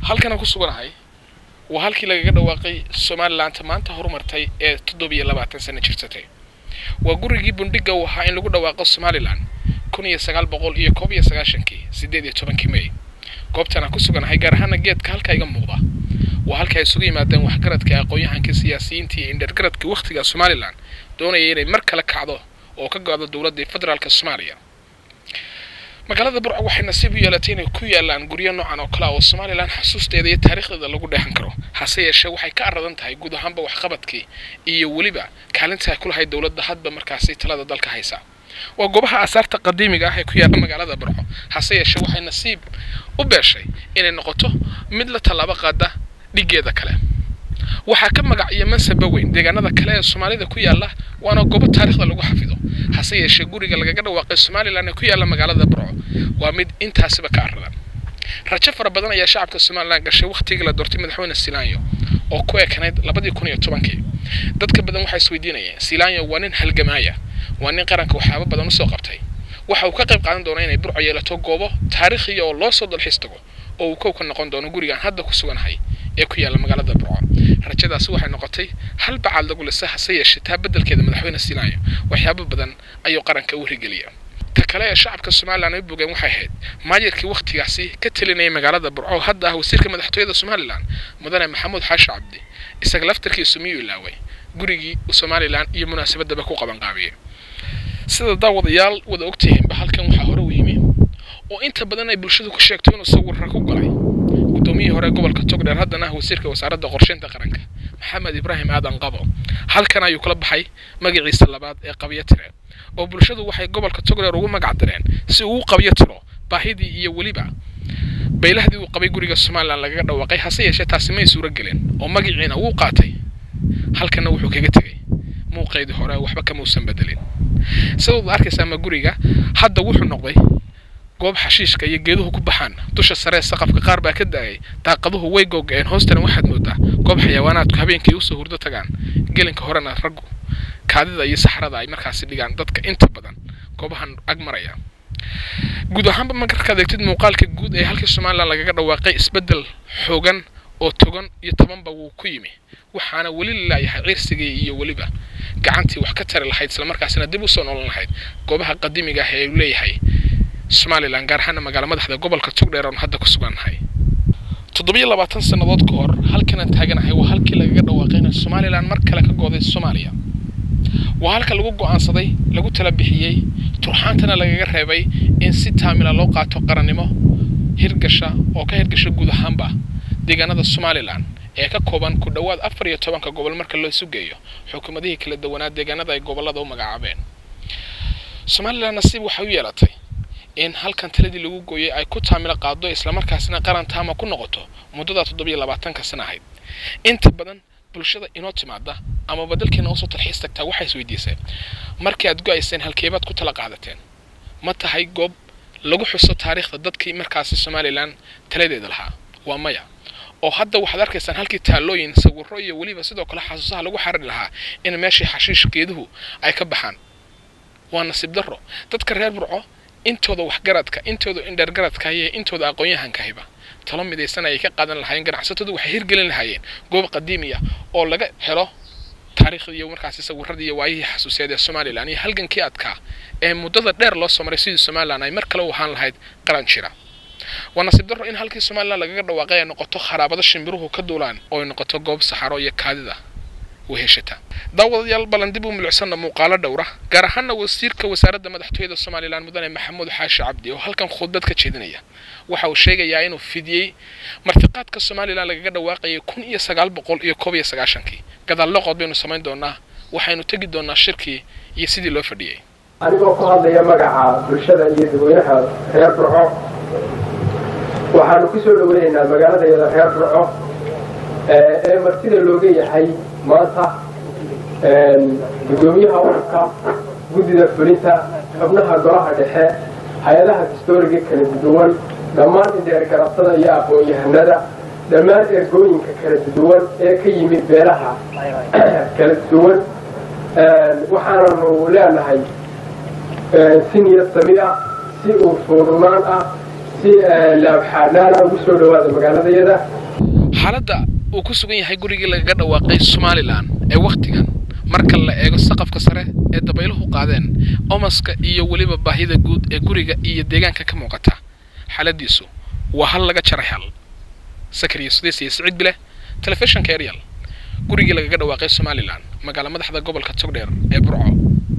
halkan aan ku suganahay waa halkii lagaga dhawaaqay somalilaanta maanta horumartay ee toddobiyo labaatan sano jirsatay waa gurigii bundhiga uu ahaa in lagu dhawaaqo somalilan kun iyo sagaal boqol iyo koob iyo sagaashankii siddeed iyo tobankii may goobtan aan ku suganahay gaar ahaana geedka halka iga muuqda waa halka ay isugu yimaadeen waxgaradka aqoon-yahankii siyaasiyiintii iyo indhergaradkii wakhtiga somalilan doonaya inay mar kale kacdo oo ka go-do dowladdii federaalka soomaaliya magaalada burco waxay nasiib u yeelatay inay ku yaalaan guryo noocan oo kale ah oo somalilan xasuusteeda iyo taariikhdeeda lagu dheehan karo hase yeeshee waxay ka aradan tahay guud ahaanba waxqabadkii iyo weliba kaalinta ay ku lahayd dowladda hadba markaasi talada dalka haysa waa goobaha aasaarta qadiimiga ah ee ku yaalla magaalada burco hase yeeshee waxay nasiib u beeshay inay noqoto mid la tallaabo qaada dhiggeeda kale waxaa ka magac iyo mansaba weyn deegaanada kale ee soomaalida ku yaalla waana goobo taariikhda lagu xafido hase yeeshee guriga lagaga dhawaaqay somalilan ee ku yaalla magaalada burco waa mid intaasiba ka aradan rajo fara badan ayaa shacabka somalilan gashay wakhtigii la doortay madaxweyne silaanyo oo ku ekanayd labadii kun iyo tobankii dadka badan waxay isweydiinayeen silaanyo waa nin halgamaaya waa nin qaranka waxyaabo badan usoo qabtay waxa uu ka qayb qaadan doona inay burco yeelato goobo taariikhiya oo loo soo dalxiis tago oo uu kow ka noqon doono gurigaan hadda ku suganahay ee ku yaalla magaalada burco rajadaasi waxay noqotay hal bacaad lagu lisa hase yeeshee taa beddelkeeda madaxweyne silaanyo waxyaabo badan ayuu qaranka u hirgeliya ta kale ee shacabka somalilan ay bogeen waxay ahayd maayirkii wakhtigaasi ka telinayay magaalada burco oo hadda ah wasiirka madaxtooyada somalilan mudane maxamuud xaashi cabdi isaga laftarkiisu miyuu ilaaway gurigii uu somalilan iyo munaasabadaba ku qaban qaabiyey sida daawadayaal wada ogtihiinba halkan waxaa hore u yimi oo inta badan ay bulshadu ku sheegto inuu sawirra ku galay guddoomiyihii hore gobolka togdheer haddana ah wasiirka wasaaradda qorsheynta qaranka maxamed ibraahim aadan qabo halkan ayuu kala baxay magaciisa labaad ee qabyo tire oo bulshadu waxay gobolka togdheer ugu magac direen si uu u qabyo tiro baahidii iyo weliba baylahdii uu qabay guriga somalilan lagaga dhawaaqay hase yeeshee taasi may suuro gelin oo magaciina wuu qaatay halkanna wuxuu kaga tegey muuqeydii hore waxba kamausan bedelin sidaad arkaysaa ma guriga hadda wuxuu noqday goob xashiishka iyo geeduhu ku baxaan dusha saree saqafka qaar baa ka daayay daaqaduhu way googa'een hoostana waxaad moodaa goob xayawaanaadku habeenkii usoo hurdo tagaan gelinka horena raggu kaadida iyo saxrada ay markaasi dhigaan dadka inta badan goobahan ag maraya guud ahaanba markaad eegtid muuqaalka guud ee halkii somalilan lagaga dhawaaqay isbeddel xoogan oo togan iyo tobanba wuu ku yimi waxaana weli lalayahay ciirsigii iyo weliba gacantii wax ka tari lahayd islamarkaasina dib usoo nolan lahayd goobaha qadiimiga ah ee uu leeyahay somalilan gaar ahaana magaala madaxda gobolka togdheer oon hadda ku sugannahay toddobiyo labaatan sannadood ka hor halkanaan taaganahay waa halkii lagaga dhawaaqay inay somalilan mar kale ka gooday soomaaliya waa halka lagu go'aansaday lagu tala bixiyey turxaantana lagaga reebay in si taamila loo qaato qarannimo hirgasha oo ka hirgasha guud ahaanba deegaanada somalilan ee ka kooban ku dhowaad afar iyo tobanka gobol marka loo isu geeyo xukuumadihii kala duwanaa deegaanada ay gobollada u magacaabeen somalilan nasiib waxay u yeelatay in halkan taladii lagu gooyay ay ku taamilo qaado islamarkaasina qaran taama ku noqoto muddada toddobiyo labaatanka sana ahayd inta badan bulshada inoo timaada amaba dalkeena usoo talxiis tagtaa waxay isweydiiseen markii aad go-ayseen halkeebaad ku tala qaadateen ma tahay goob lagu xuso taariikhda dadkii markaasi somalilan taladeeda lahaa waa maya oo hadda waxaad arkaysaan halkii taallooyin sawirro iyo weliba sidoo kale xasuusaha lagu xariri lahaa in meeshii xashiish geeduhu ay ka baxaan waa nasiib darro dadka reer burco intooda waxgaradka intooda indhergaradka iyo intooda aqoon-yahankahiba talo midaysan ayay ka qaadan lahaayeen ganacsatadu waxay hirgelin lahaayeen goob qadiimiya oo laga helo taariikhda iyo markaasi sawirradii iyo waayihii xasuusiyaed ee somalilan iyo halgankii adkaa ee muddada dheer loo soo maray sidii somalilan ay mar kale u ahaan lahayd qaran jira waa nasiib darro in halkii somalilan lagaga dhawaaqay ay noqoto kharaabado shimbiruhu ka duulaan oo ay noqoto goob saxaro iyo kaadida weheshata daawadayaal ballan dib u milicsanna muuqaalo dhowra gaar ahaana wasiirka wasaaradda madaxtooyada somalilan mudane maxamuud xaashi cabdi oo halkan khudbad ka jeedinaya waxa uu sheegayaa inuu fidiyey martiqaadka somalilan lagaga dhawaaqayay kun iyo sagaal boqol iyo koob iyo sagaashankii gadaal loqod baynu samayn doonaa waxaynu tegi doonaa shirkii iyo sidii loo fadhiyey anigoo ku hadlaya magaca bulshada iyo dadweynaha reer burco waxaanu ku soo dhoweynaynaa magaaladayada reer burco ee martida looga yahay maanta guddoomiyaha ururka guddida fulinta xubnaha golaha dhexe hay-adaha historiga kala duwan dhammaan indheergarabtada iyo aqoon-yahanada dhammaan ergooyinka kala duwan ee ka yimid beelaha kala duwan waxaananu leenahay si niyad sami ah si uu suurunaan ah si laabxaanaana ugu soo dhawaada magaaladayada xaaladda uu ku sugan yahay gurigii lagaga dhawaaqay somalilan ee wakhtigan marka la eego saqafka sare ee dabayluhu qaadeen omaska iyo weliba baahida guud ee guriga iyo deegaanka ka muuqata xaaladiisu waa hal laga jaray hal sakariya sudeys iyo siciid bile telefishinka eryal gurigii lagaga dhawaaqay somalilan magaala madaxda gobolka togdheer ee burco